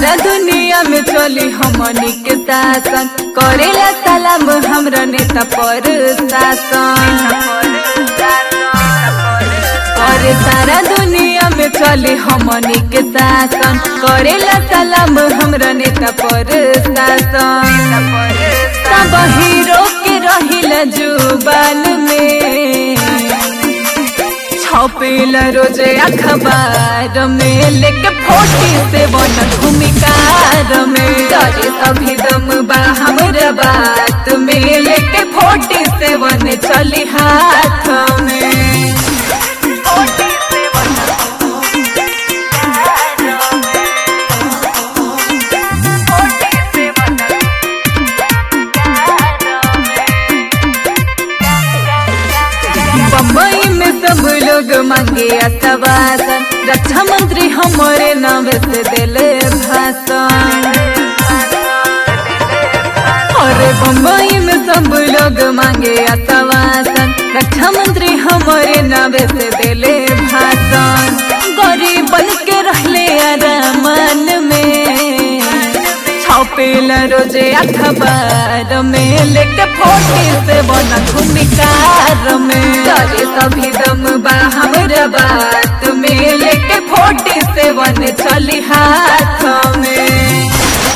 सारा दुनिया में चली हमनी के शासन करेला सलाम हमरा नेता पर शासन और सारा दुनिया में चली हमनी के शासन करेला सलाम हमरा नेता पर शासन सब हीरो के रहिला जुबान में छपेला रोज अखबार में लेके फोटी से बन भूमिकार में करे सभी दम बा हमरा बात में लेके फोटी से बन चली हाथ में बम्बई में सब लोग मांगे अतवासन रक्षा मंत्री हमारे नाम से दिले भाषण अरे बम्बई में सब लोग मांगे अतवासन रक्षा मंत्री हमारे नाम से दिले भाषण गरीब बन के रहले अरमान में छपेला रोजे अखबार में लेके फोटी से बना भूमिकार में करे सभी दम बा हमरा बात में लेके फोटी से बन चली हाथ में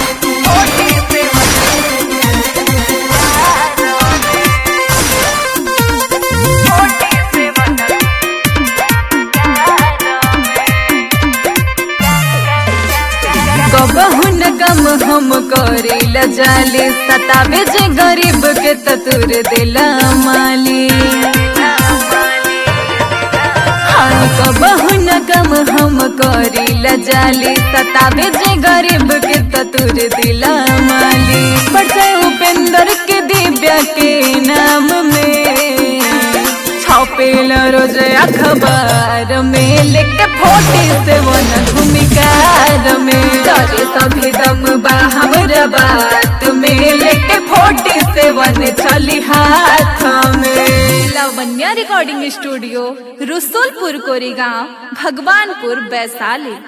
कबहू न कम हम करेला जाली सतावे जे गरीब के ततुर दिला माली हाँ कबहू न कम हम करेला जाली सतावे जे गरीब के ततुर दिला माली बड़े उपेंद्र के दिव्या के नाम में छपेला रोज अखबार में लेके फोटी से वन भूमिकार में करे सभी दम बा हमरा बात में लेके फोटी से वन चली हाथ में लावण्या रिकॉर्डिंग स्टूडियो रसुलपुर कोरेगांव भगवानपुर वैशाली